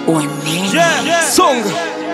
Wanene. Songa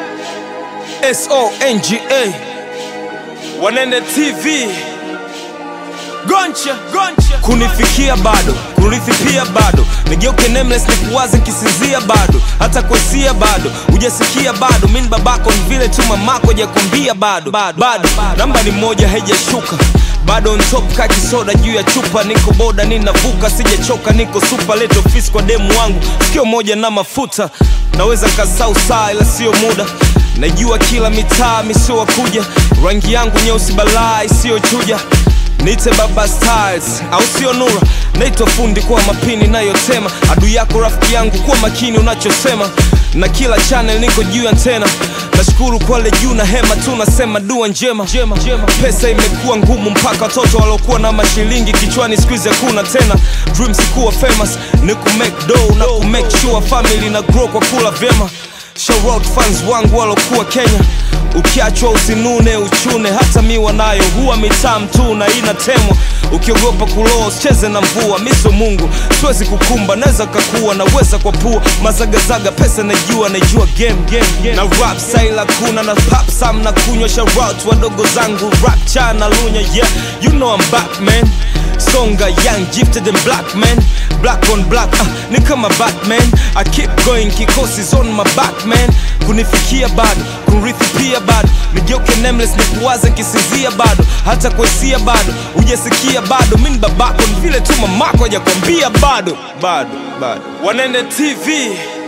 S-O-N-G-A Wanene TV Goncha, goncha Kunifikia bado, kurithi pia bado Nigeuke nameless nikuwaze kisinzia bado Hata kuesia bado, hujasikia bado Mini babako ni vile tu mamako hajakwambia bado Bado, namba ni moja haijashuka bado on top ka kisoda juu ya chupa niko boda ninavuka sijachoka niko super late office kwa demu wangu sikio moja na mafuta naweza kasau saa ila sio muda najua kila mitaa misiowa kuja rangi yangu nyeusi balaa isiyochuja Nite baba styles au sio nura naitwa fundi kwa mapini nayotema adui yako rafiki yangu kuwa makini unachosema na kila channel niko juu ya tena nashukuru kwale juu na hema tu nasema dua njema njema, njema. pesa imekuwa ngumu mpaka watoto waliokuwa na mashilingi kichwani skuizi hakuna tena dreams kuwa famous ni kumake dough na kumake sure family na grow kwa kula vyema Shout out fans wangu walokuwa Kenya ukiachwa usinune uchune hata miwa nayo huwa mitam tu na inatemwa ukiogopa kuloa usicheze na mvua miso mungu siwezi kukumba naweza kakuwa naweza kwa pua mazagazaga pesa najua najua game, game, game. na rap saila kuna na pap sam na kunywa sharout wadogo zangu rap cha na lunya yeah you know I'm back man Songa young gifted and black man Black on black uh, ni kama Batman I keep going kikosi on my back man Kunifikia bado, kurithi pia bado Nigeuke nameless nikuwaze kisinzia bado Hata kuesia bado, hujasikia bado Mini babako ni vile tu mamako hajakwambia bado Bado, bado Wanene TV